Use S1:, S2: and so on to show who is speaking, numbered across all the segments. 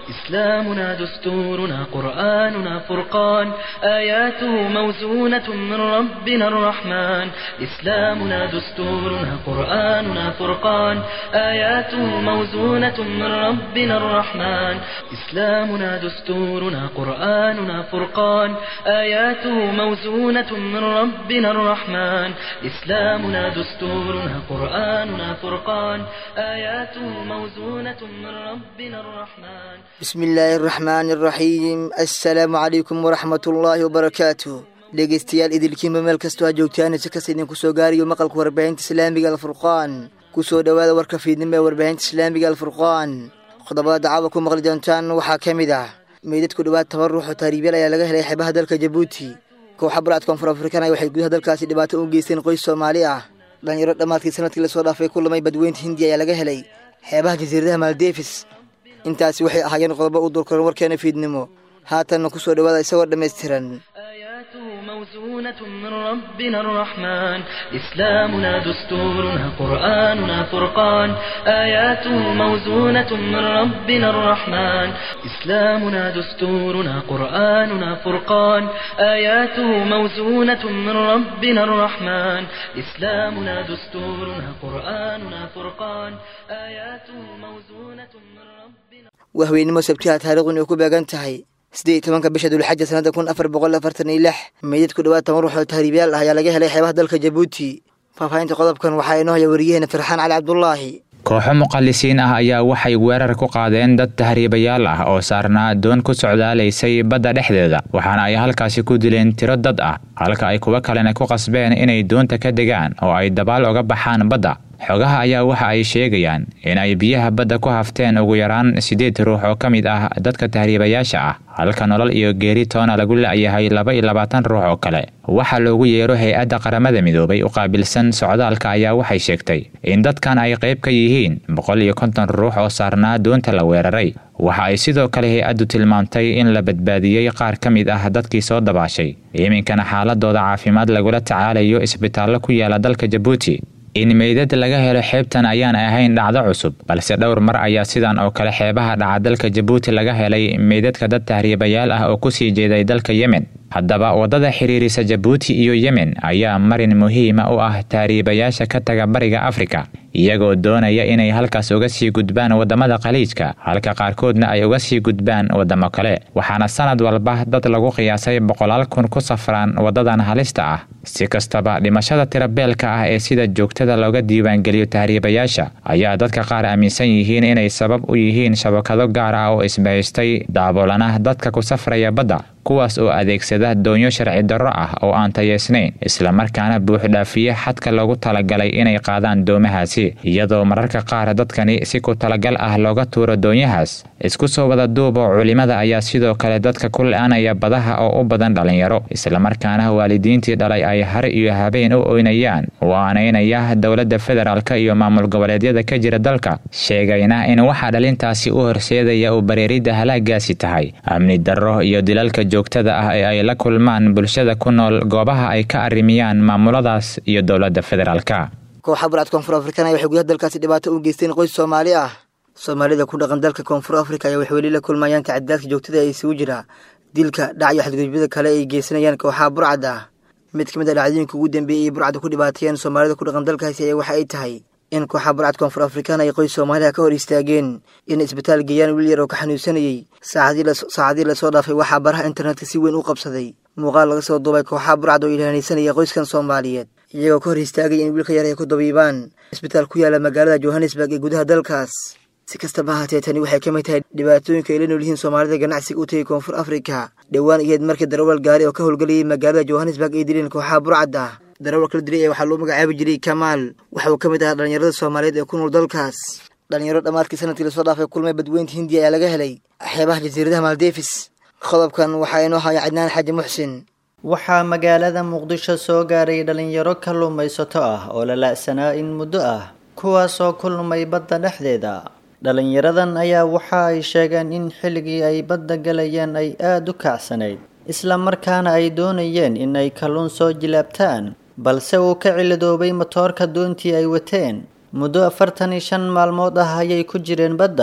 S1: إسلامنا دستورنا قرآننا فرقان آياته موزونة من ربنا الرحمن إسلامنا دستورنا قرآننا فرقان آياته موزونة من ربنا الرحمن إسلامنا دستورنا قرآننا فرقان آياته موزونة من ربنا الرحمن إسلامنا دستورنا قرآننا فرقان آياته موزونة من ربنا الرحمن
S2: بسم illaahi araxmaani araxiim assalaamu calaykum waraxmat ullaahi wabarakaatu dhegeystayaal idilkiinba meel kastoo ha joogtaan si kasta idinku soo gaariyo maqalka warbaahinta islaamiga alfurqaan kusoo dhowaada warka fiidnimo ee warbaahinta islaamiga alfurqaan qodobada dacwada ku maqli doontaan waxaa ka mid ah meydadku dhowaad toban ruux oo taariibyal ayaa laga helay xeebaha dalka jabuuti kooxa bulaad koonfur afrikaan waxay gudaha dalkaasi dhibaato u geysteen qoys soomaali ah dhalinyaro dhammaadkii sanadkii lasoo dhaafay ku lamay badweynta hindiya ayaa laga helay xeebaha jasiiradaha maaldeefis intaasi waxay ahaayeen qodobo u dulkaran warkeena fiidnimo haatanna ku soo dhowaada isagoo dhammaystiran
S1: آياته موزونة من ربنا الرحمن إسلامنا دستورنا قرآننا فرقان آياته موزونة من ربنا الرحمن إسلامنا دستورنا قرآننا فرقان آياته موزونة من ربنا الرحمن إسلامنا دستورنا قرآننا فرقان آياته موزونة من ربنا
S2: wahweynimo sabtiha taariikhdan ay ku beegan tahay siddeed iyo tobanka bisha dulxaja sanada kun afar boqol afartan iyo lix meydadku dhowaad toban ruux oo tahriibyaal ah ayaa laga helay xeebaha dalka jabuuti faahfaahinta qodobkan waxaa inoo haya wariyaheena farxaan cali cabdulaahi
S3: kooxo muqallisiin ah ayaa waxay weerar ku qaadeen dad tahriibayaal ah oo saarnaa doon ku socdaalaysay badda dhexdeeda waxaana ay halkaasi ku dileen tiro dad ah halka ay kuwo kalena ku qasbeen inay doonta ka degaan oo ay dabaal oga baxaan badda xogaha ayaa waxa ay sheegayaan in ay biyaha badda ku hafteen ugu yaraan siddeed ruux oo ka mid ah dadka tahriibayaasha ah halka nolol iyo geeri toona lagu la'yahay laba iyo labaatan ruux oo kale waxaa loogu yeero hay-adda qaramada midoobay u qaabilsan socdaalka ayaa waxay sheegtay in dadkan ay qayb ka yihiin boqol iyo konton ruux oo saarnaa doonta la weeraray waxa ay sidoo kale hay-addu tilmaamtay in la badbaadiyey qaar ka mid ah dadkii soo dabaashay iminkana xaaladooda caafimaad lagula tacaalayo isbitaallo ku yaala dalka jabuuti in meydad laga helo xeebtan ayaan ahayn dhacdo cusub balse dhowr mar ayaa sidan oo kale xeebaha dhaca dalka jabuuti laga helay meydadka dad tahriibayaal ah oo kusii jeeday dalka yemen haddaba waddada xiriirisa jabuuti iyo yemen ayaa marin muhiima u ah tahriibayaasha ka taga bariga afrika iyagoo doonaya inay halkaas uga sii gudbaan waddamada khaliijka halka qaarkoodna ay uga sii gudbaan waddamo kale waxaana sanad walba dad lagu qiyaasay boqolaal kun ku safraan waddadan halista ah si kastaba dhimashada tirabeelka ah ee sida joogtada looga diiwaangeliyo tahriibayaasha ayaa dadka qaar aaminsan yihiin inay sabab u yihiin shabakado gaar ah oo isbahaystay daaboolana dadka ku safraya badda kuwaas oo adeegsada doonyo sharci darro ah oo aan tayeysnayn islamarkaana buuxdhaafiye xadka loogu talagalay inay qaadaan doomahaasi iyadoo mararka qaar dadkani si ku talagal ah looga tuuro doonyahaas isku soo wada duubo culimada ayaa sidoo kale dadka ku la-anaya badaha oo u badan dhalinyaro islamarkaana waalidiintii dhalay ay har iyo habeen u oynayaan waanaynaya dowladda federaalka iyo maamul goboleedyada ka jira dalka sheegayna in waxaa dhalintaasi u horseedaya uu bareeridda halaagaasi tahay amni darro iyo dilalka joogtada ah ee ay la kulmaan bulshada ku nool goobaha ay ka arrimiyaan maamuladaas iyo dowladda federaalka
S2: kooxa bulaad koonfur afrikaan waxay gudaha dalkaasi dhibaato u geysteen qoys soomaali ah soomaalida ku dhaqan dalka koonfur afrika ayaa waxay weli la kulmayaan tacadidaadka joogtada ee isugu jira dilka dhac iyo xadgudubyada kale ay geysanayaan kooxaha burcad ah mid ka mid a dhacdooyinka ugu dambeeyay ay burcada ku dhibaateeyeen soomaalida ku dhaqan dalkaasi ayaa waxa ay tahay in kooxa burcad koonfur afrikaan ay qoys soomaaliha ka hor istaageen in isbitaal geeyaan wiil yar oo ka xanuunsanayey saacadii lasoo dhaafay waxaa baraha internetka si weyn u qabsaday muuqaal laga soo duubay kooxaha burcad oo ilaahanaysanaya qoyskan soomaaliyeed iyagoo ka hor istaagay in wiilka yar ay ku dabiibaan isbitaal ku yaala magaalada johannesburg ee gudaha dalkaas si kastaba ahaatee tani waxay ka mid tahay dhibaatooyinka ay la nool yihiin soomaalida ganacsiga u tagay koonfur afrika dhowaan iyaed markii darawal gaari oo ka howlgelayay magaalada johannesburg ay dileen kooxaha burcad ah darawalka la dilay ee waxaa loo magacaabi jiray kamaal waxa uu ka mid ahaa dhallinyarada soomaaliyeed ee ku nool dalkaas dhalinyaro dhammaadkii sanadkii lasoo dhaafay kulmay badweynta hindiya ayaa laga helay xeebaha jasiiradaha maaldeefis qodobkan waxaa inoo haya cadnaan xaaji muxsin
S4: waxaa magaalada muqdisho soo gaaray dhalinyaro kalluumaysato ah oo la la-sanaa in muddo ah kuwaasoo ku lumay badda dhexdeeda dhalinyaradan ayaa waxa ay sheegeen in xilligii ay badda galayeen ay aada u kacsanayd isla markaana ay doonayeen in ay kalluun soo jilaabtaan balse uu ka cilidoobay matoorka doontii ay wateen muddo afartan iyo shan maalmood ah ayay ku jireen badda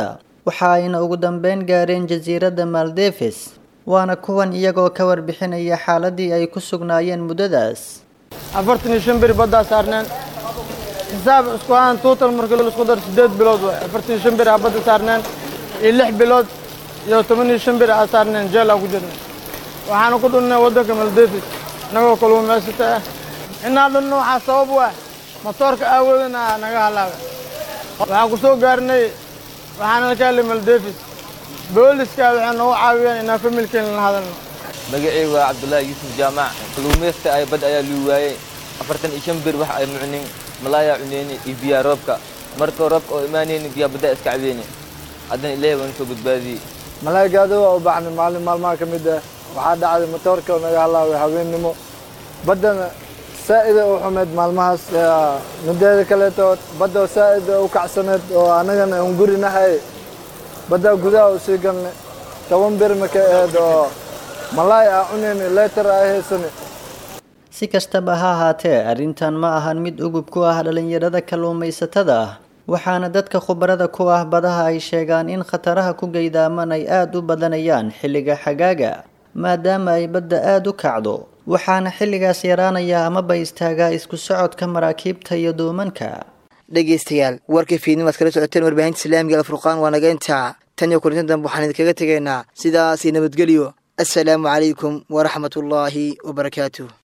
S4: waxa ayna ugu dambeyn gaareen jasiiradda maldeves waana kuwan iyagoo ka warbixinaya xaaladii ay ku sugnaayeen muddadaas
S5: afartan iyo shan beri baddaa saarneen xisaab isku ahaan tuutal markii laisku daro siddeed bilood waay afartan iyo shan beri aa badda saarneen iyo lix bilood iyo toban iyo shan beri aa saarneen jeel aa ku jirnay waxaana ku dhunnay waddanka maldevis innagoo kalluumaysata ah inaa dhunno waxaa sabab u ah matoorka aawoodana naga halaabay waxaan ku soo gaarnay waxaana ka helay maldevis booliska waxay noogu caawiyeen inaan familkeena la hadalno
S6: magacaygu waa cabdullaahi yuusuf jaamac kalluumaysta ay bad ayaa luu waayey afartan iyo shan bir wax ay mucnin malaayaa cuneyni iyo biyaa roobka markoo roobka oo imaanayni biyaa baddaa iska cabeyni haddana ilaahay waan soo badbaadiyey
S5: malaagaada waa u bacnay maalin maalmaha ka mid ah waxaa dhacday matoorka oo naga halaabay habeennimo baddana saa'ida u xumeyd maalmahaas mideeda kaleeto badda saa'ida u kacsaneed oo annagana un gurinahay baddaa gudaha u sii galnay toban bir markay ahayd oo malaay aa cunayni leetar aa haysani
S4: si kastaba ha ahaatee arrintan ma ahan mid ugub ku ah dhallinyarada kalluumaysatada ah waxaana dadka khubarada ku ah badaha ay sheegaan in khataraha ku geydaaman ay aada u badanayaan xilliga xagaaga maadaama ay badda aada u kacdo waxaana xilligaas yaraanaya amaba istaagaa isku socodka maraakiibta iyo duumanka
S2: dhegaystayaal warkii fiidnimaad kala socoteen warbaahinta islaamiga alfurqaan waa naga intaa tan iyo kulintan dambe waxaan idinkaga tegaynaa sidaas iyo nabadgelyo assalaamu calaykum waraxmatullaahi wabarakaatuh